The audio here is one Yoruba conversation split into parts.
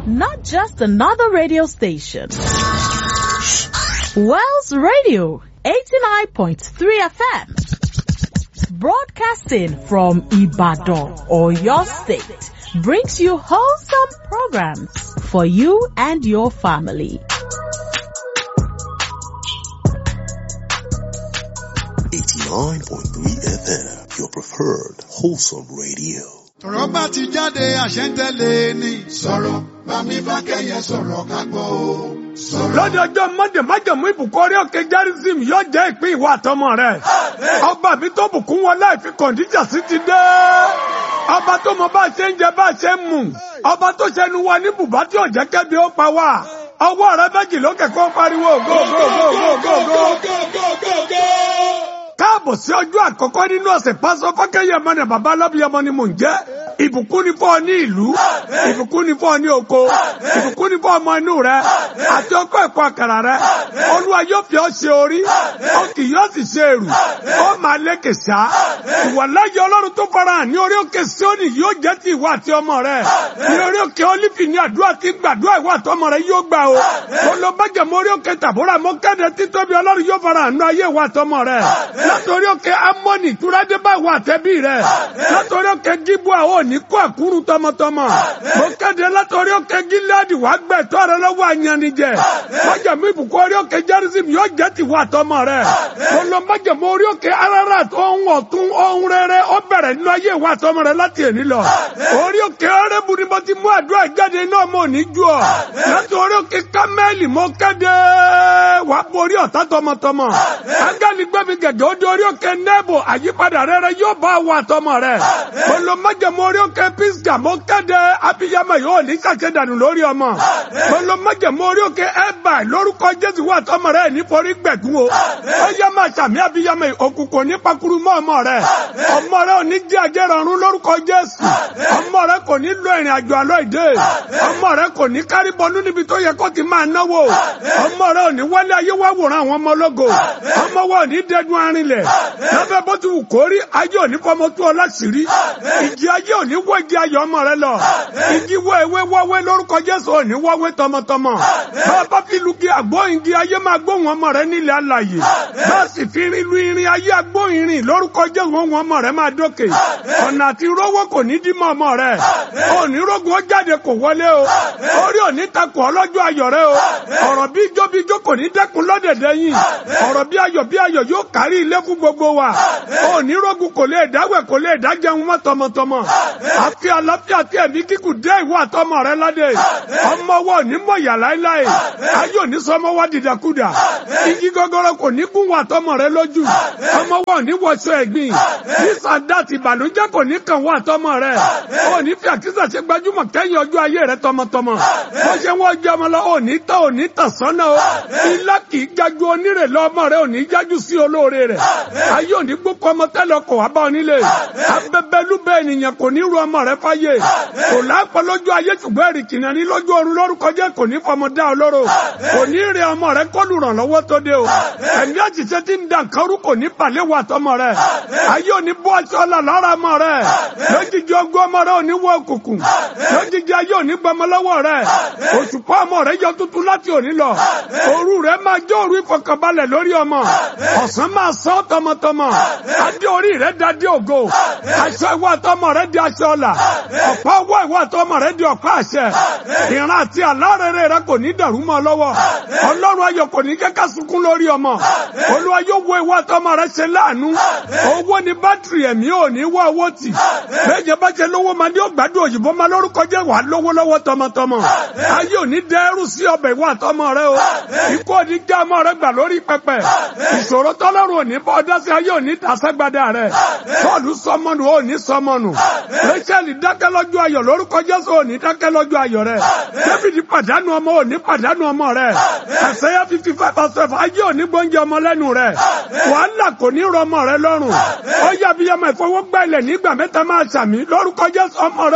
not just another radio station. Wells Radio 89.3 FM. Broadcasting from Ibadan or your state brings you wholesome programs for you and your family. Eighty-nine point three FM, your preferred wholesome radio. tọ̀rọ̀ bá ti jáde àṣẹ ń tẹ̀lé ni. sọ̀rọ̀ bámi fákẹ́yẹ sọ̀rọ̀ ká gbọ́ o. sọ̀rọ̀. lọ́dọ̀ ọjọ́ mọ́dé májàmú ìbùkún orí òkè járísìm yóò jẹ́ ìpín ìwà àtọmọ rẹ̀. ọba mi tó bùkún wọn láì fi kọ̀ǹdíjà sí ti dé. ọba tó mọ bá a ṣe ń jẹ bá a ṣe ń mu. ọba tó ṣẹnu wa ní bùbá tí ò jẹ́ kẹ́bi ó pa wá. ọwọ́ rẹ méjì lókè kó pariwo go go go go go go. káàbọ̀ sí ọjọ́ àkọ́kọ́ nínú ọ̀sẹ̀ pásọ fákẹ́yẹ mọ́nà bàbá alábíyamọ ni mò ń jẹ́ ìbùkún ni fún ọ ní ìlú ìbùkún ni fún ọ ní oko ìbùkún ni fún ọmọ inú rẹ àti ọkọ ẹ̀kọ́ àkàrà rẹ olúwa yóò fi ọ ṣe orí ó kì yóò sì ṣe èrù ó máa lékè sá ìwàláyé ọlọ́run tó farahàn ní orí òkè síónì yóò jẹ́ ti ìwà àti ọmọ rẹ ní orí òkè olífì ní àdúrà tí gbàdúrà ìwà àti ọmọ rẹ yóò gbà o mo lọ bájà mo orí òkè tàbúrà mo kéde títóbi ọlọ́run yóò farahàn ní ayé ìwà àti ọmọ rẹ látòrí òkè amọ́nì túrádé bá ìwà àtẹ́bí rẹ látòrí òkè gíbú àwọn ní kó àkúrú tọmọtọmọ. mo kéde látọrí òkè gíláàdì wàá gbẹ tọrọ lọ́wọ́ àyànnijẹ. májàmú ìbùkún orí òkè jẹrìsìm yóò jẹ tìwọ àtọmọ rẹ. mo lọ májàmú orí òkè arara tó ń ọ̀tún ohun rere ó bẹ̀rẹ̀ nínú ayé ìwà àtọmọ rẹ láti èní lọ. orí òkè ọrẹ́bù ni mo ti mú àdúrà jáde náà mo ní ju ọ. láti orí òkè kámẹ́lì mo kéde wàá borí ọ̀tá tọmọtọmọ. ángẹ́lì gbẹ́mi gẹ̀gẹ́ ó di orí òkè nẹ́bù àyípadà rere yóò bá àwọn àtọmọ rẹ. mo lọ májàmú orí òkè pisga mo kéde abiyamọ yóò ní sàkédànù lórí ọmọ mo lọ májàmú orí òkè ẹbà lórúkọ jésù wà tọmọ rẹ nítorí gbẹdùn o ó yẹ máa sàmì abiyamọ òkùnkùn ní pakuru mọ ọmọ rẹ ọmọ rẹ ò ní jẹ àjẹrọrùn lórúkọ jésù ọmọ rẹ kò ní lọ ìrìn àjò àlọ ìdè ọmọ rẹ kò ní kárí bọnú níbi tó yẹ kó ti máa náwó ọmọ rẹ ò ní wálé ayé wá wòran àwọn ọmọ ológo ọmọ wa ò ní dẹdun arinlẹ lábẹ́ bó ti wù kórí ayé ò ní fọmọ tó ọ láṣìírí ìjì ayé ò ní wọ igi ayọ̀ ọmọ rẹ lọ. Igi wọ ewé wọ́wé lórúkọ Jésù òní wọ́wé tọmọtọmọ. Bàbá fi lugi àgbóyin igi ayé máa gbóhùn ọmọ rẹ nílẹ̀ alàyè. Bá sì fi rin lu irin ayé agbóyin irin lórúkọ Jésù ohun ọmọ rẹ máa dókè. Ọ̀nà àti rówó kò ní dí mọ́ ọmọ rẹ. Òní rógun ó jáde kò wọlé o. Orí òní takò ọlọ́jọ́ ayọ̀ rẹ o. Ọ̀rọ̀ bí ijó bí ijó kò ní dẹ́kun lọ́dẹ̀dẹ̀ yìí. Ọ̀rọ̀ bí ayọ̀ bí ayọ̀ yóò kárí ilé fún gbogbo wa. Òní rógun kò lè dáwẹ̀ kò lè dájẹun mọ́ tọmọtọmọ àfi àlàáfíà tí ẹ̀mí kíkù dé ìwọ àtọmọ rẹ ládé ọmọ wa ní mọ ìyà láéláé ayé òní sọmọ wa dìdàkudà igi gọgọrọ kò ní kún wa àtọmọ rẹ lójú ọmọ wa ní wọṣọ ẹ̀gbin ní sàdáàtì ìbànújẹ́ kò ní kàn wá àtọmọ rẹ ò ní fi àkísà ṣe gbajúmọ̀ kẹ́yìn ọjọ́ ayé rẹ tọmọtọmọ bó ṣe wọn jẹ ọmọ lọ ò ní tọ ò ní tàn sọ́nà o ilá kì í jájú onírè lọ ọmọ rẹ ò ní jájú sí olóore rẹ ayé òní gbókò ọmọ tẹlẹ ọkọ wà bá ọ nílé abẹbẹlúbẹ ènìyàn kò ní ru ọmọ rẹ fáyé kò lápọ̀ lójú ayé ṣùgbọ́n èrì kìnìún ní lójú oorun lórúkọ jẹ́ kò ní fọmọ dá ọ lóró kò ní rí ọmọ rẹ kọlù ràn lọ́wọ́ tó dé o ẹ̀mí àṣìṣe tí ń da nǹkan rú kò ní pàlẹ́ wà tọmọ rẹ ayé òní bọ́ aṣọ ọ̀la lára ọmọ rẹ lójijì ọgọ́ ọmọ rẹ òní wọ òkùnkùn lójijì ayé òní gbọmọ lọ́wọ́ rẹ òṣùpá ọmọ rẹ yọ tuntun láti òní lọ òru rẹ máa jẹ́ òru ìfọkànbalẹ̀ lórí ọmọ ọ̀sán máa sọ tọmọtọmọ adé orí rẹ dá dé ògo aṣọ ìwà tọmọ rẹ di aṣọ ọ̀la ọ̀pá owó ìwà tọmọ rẹ di ọ̀pá àṣẹ ìran àti àlárẹ̀rẹ̀ rẹ kò ní dàrú mọ́ lọ́wọ́ ọlọ́run ayọ̀ kò ní kẹ́kẹ́ sunkún lórí ọmọ olúwa yóò wo ìwà tọmọ rẹ ṣe láàánú owó ni bátìrì ẹ̀mí ò ní wá owó tì bẹ́ẹ̀ bá ṣe lówó máa ní ògbádùn òyìnbó máa lórúkọ jẹ́ wà lówó lọ́wọ́ tọmọtọmọ ayé ò ní dẹ́rù sí ọbẹ̀ ìwà tọmọ rẹ o ikú ò ní já ọmọ rẹ gbà lórí pẹpẹ ìṣòro tọ́lọ́run ò ní bọ́ ọdá sí ayé ò ní tàṣẹ́gbádà rẹ sọ́ọ̀lù sọmọnù ò ní sọmọnù rachel dákẹ́ lọ́jọ́ ayọ̀ lórúkọ jésù ò ní dákẹ́ lọ́jọ́ ayọ̀ rẹ david pàdánù ọmọ ò ní pàdánù ọmọ rẹ ẹsẹ̀yà fifty five percent ayé ò ní gbóúnjẹ ọmọ lẹ́nu rẹ wàhálà kò ní rọ ọmọ rẹ lọ́rùn ọyọ abiyamọ ìfowógbà ilẹ̀ nígbà mẹ́ta máa ṣàmì lórúkọ jésù ọmọ rẹ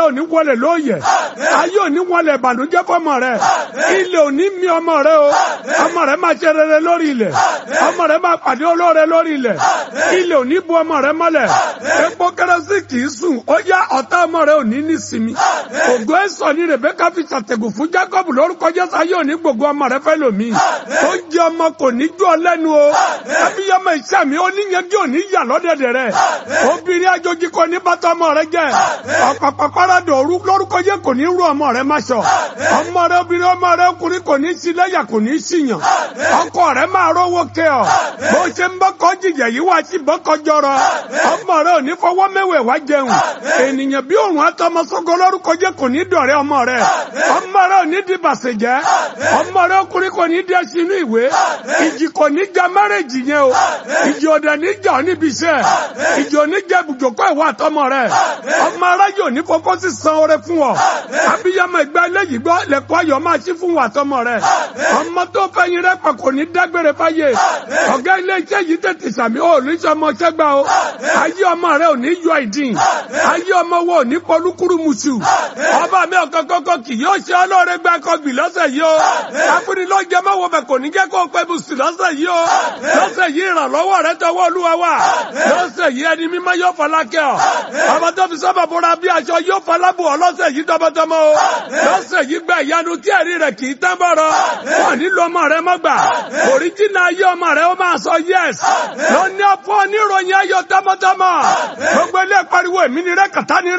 ò ní wọlé lóòyẹ̀ ayé ò ní wọlé ìbànújẹ́ fọmọ rẹ ilẹ̀ ò ní mi ọmọ rẹ o ọmọ rẹ máa ṣe rere lórí ilẹ̀ ọmọ rẹ máa pàdé olóore lórí ilẹ̀ ilẹ̀ ò ní bu ọmọ rẹ mọ́lẹ̀ epo kérésì kì í sùn ó yá ọ̀tá ọmọ rẹ ò ní ní sinmi ògo ẹ̀sọ́ ni Rebeka fi ṣàtẹ̀gùn fún Jacob lórúkọ Jésù ayé ò ní gbogbo ọmọ rẹ fẹ́ lòmí ó jẹ ọmọ kò ní jọ lẹ́nu o abiyamọ iṣẹ́ mi ó níyanjú ò ní yà lọ́dẹ̀dẹ̀ rẹ obìnrin àjòjì kò ní bàtà ọmọ rẹ jẹ ọ̀pàpàpàràdọ̀ òru lórúkọ Jésù kò ní rú ọmọ rẹ má ṣọ ọmọ rẹ obìnrin ọmọ rẹ ọkùnrin kò ní sí lẹ́yà kò ní síyàn ọkọ rẹ máa rówó kẹ ọ bó ṣe ń bọ́kọ jìyà yìí wá sí bọ́kọ jọrọ ọmọ rẹ ò ní fọwọ́ mẹ́wẹ̀ wá jẹun ènìyàn bí òrùn àtọmọsọgọ lórúkọ Jésù kò ní dọ̀rẹ́ ọmọ rẹ ọmọ rẹ ò ní di bàṣẹ jẹ́ ọmọ rẹ ọkùnrin kò ní dẹ́ sínú ìwé ìjì kò ní ja márèjì yẹn o ìjì ọ̀dà ní jà ọ́ níbi iṣẹ́ ìjì òní jẹ́ ibùjókòó ìwà àtọmọ rẹ ọmọ aráyè òní fọkọ́ sí san oore fún ọ abiyamọ ìgbà eléyìí gbọ́ lẹ́kọ́ ayọ̀ máa ṣí fún wa àtọmọ rẹ ọmọ tó fẹ́yìn rẹ pẹ̀ kò ní dágbére fáyé ọ̀gá ilé iṣẹ́ yìí tètè sàmì ó ní sọmọ ṣẹ́gbà o ayé ọmọ rẹ ò ní yọ ìdín ayé ọmọ wo ò ní pọlúkúrú musu ọba mi ọ̀kan kọ́kọ́ kì yóò ṣe ọlọ́ọ̀rẹ́ gbà kọ́gbì lọ́sẹ̀ yìí o afúnilọ́jẹ́ mọ́wọ́ bẹ̀ kò ní jẹ́ kó pẹ́ bùsù lọ́sẹ̀ yìí o lọ́sẹ̀ yìí ìrànlọ́wọ́ rẹ tọwọ́ olúwa wà lọ́sẹ̀ yìí ẹni mímọ́ yóò fọlákẹ́ ọ ọmọ tó fi sábà bọ́ra bí aṣọ yóò fọlábù ọ lọ́sẹ̀ yìí tọmọtọmọ o lọ́sẹ̀ yìí gba ìyanu tí ẹ̀rí rẹ̀ kì í tán bọ̀rọ̀ wọn nílò ọmọ rẹ mọ́gbà òríjìnà ayé ọmọ rẹ ó máa sọ yẹs lọ ní ọ̀pọ̀ oníròyìn ayọ̀ tọmọtọmọ gbogbo ilé pariwo èmi ni rẹ kàtá ni